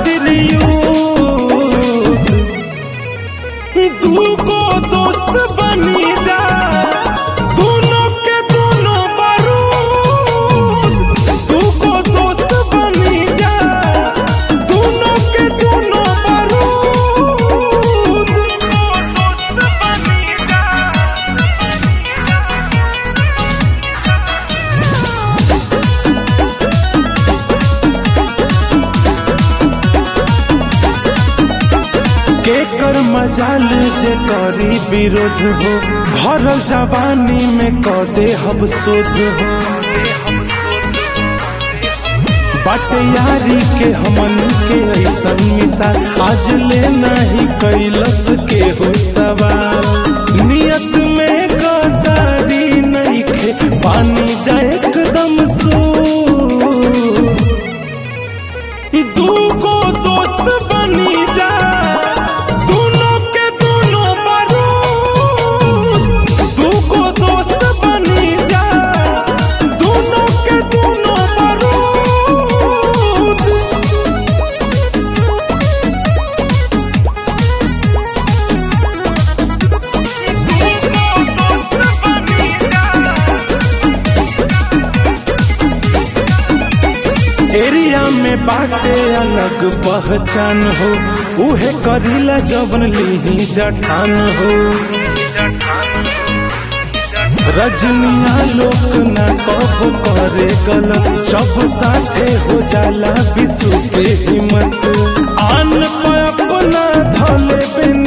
खातिर युद्ध दूगो दोस्त बनी जा दोनों के दोनों बारूद दूगो दोस्त बनी जा दोनों के दोनों बारूद केकर मजाल जे करी विरोध हो भरल जवानी में कदे हम शोध हो बाटे यारी के हमन के ऐसन मिसाल आज ले नहीं कैलस के हो सवाल नियत में गदारी नहीं खे पानी जाए एकदम सू दूगो दोस्त बनी जा दोनों के दोनों बारूद दूगो दोस्त बनी जा दोनों के दोनों बारूद एरिया में बाटे अलग पहचान हो उहे करीला जबन लीही जठान हो रजनिया लोक न कब करे गलत जब साथे हो जाला विश्व के हिम्मत आन पे अपना धले बिन